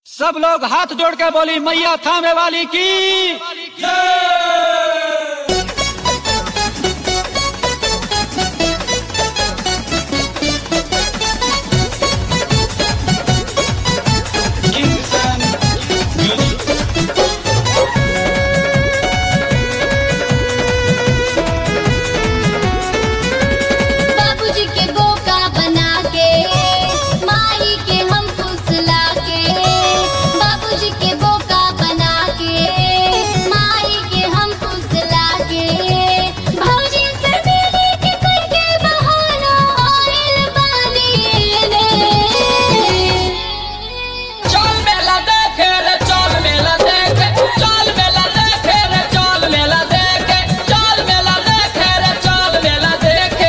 सब लोग हाथ जोड़ के बोली मैया थामे वाली की बाबूजी के बोका बना के माई के हम फुसला के बाबूजी के बोका बना के माई के हम फुसला के भौजी से मिली के कोई के बहाना आइल बानी ने चल मेला देखे रे चल मेला देखे चल मेला देखे रे चल मेला देखे चल मेला देखे रे चल मेला देखे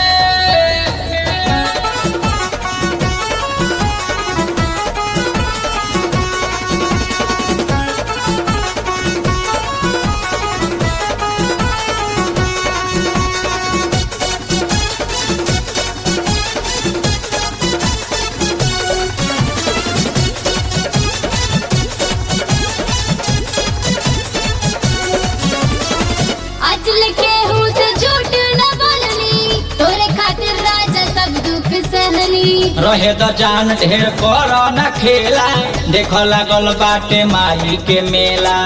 अजल के हूँ से झूठ न बोलनी तोरे खातिर राजा सब दुख सहनी रहे तो जान ढेर कर न खेला देख लागल बाटे माई के मेला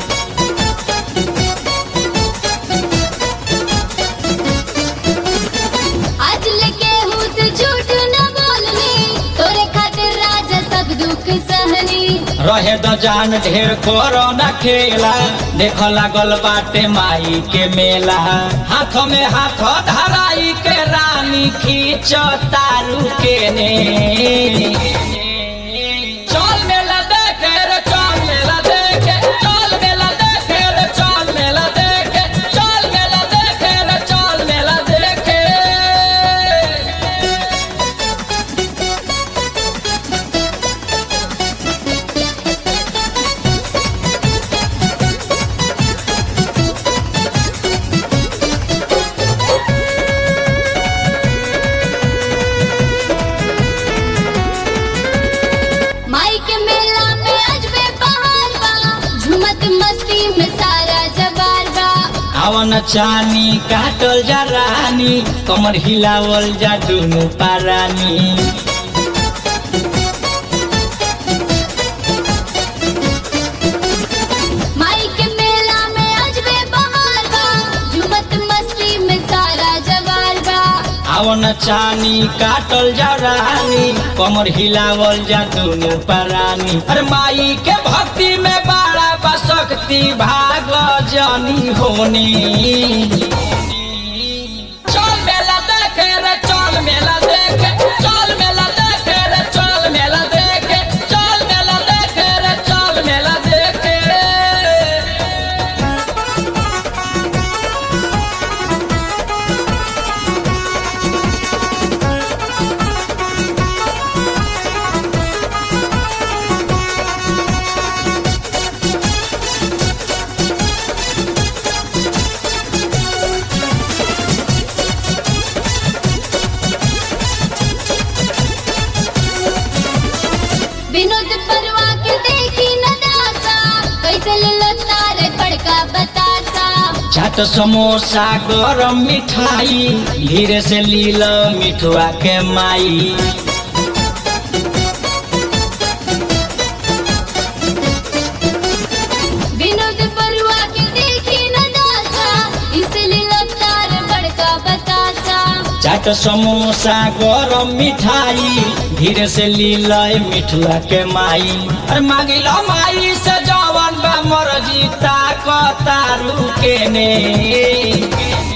आज लेके हूँ से झूठ न बोलनी तोरे खातिर राजा सब दुख सहनी रहे तो जान ढेर कर न खेला देख लागल बाटे माई के मेला हाथ में हाथ धराई के रानी खींच तारू के ने चल मेला देखे रे चल मेला देखे चल मेला देखे रे चल मेला देखे चल मेला देखे रे चल मेला देखे माई के मेला में अजबे बहार बा झूमत मस्ती में सारा जवार बा आवन चानी काटल जा रानी कमर हिलावल जा दुनु पारानी माई के मेला में अजबे बहार बा झूमत मस्ती में सारा जवार बा आवन चानी काटल जा रानी कमर हिलावल जा दुनु पारानी अरे माई के भक्ति में बड़ा बशक्ति भाग जानी होनी चल मेला देखे रे चल मेला देखे चल मेला देखे रे चल मेला देखे चल मेला देखे रे चल मेला देखे विनोद परवा के देखी नदासा कैसे ले तारे बड़का बतासा चाट समोसा गरम मिठाई धीरे से लील मिठुआ के माई विनोद परवा के देखी नदासा इसलिए तारे बड़का बतासा चाट समोसा गरम मिठाई धीरे से लील मिठुआ के माई अरे मांगिल माई से जवन बा मर्जी ताक तारू के ने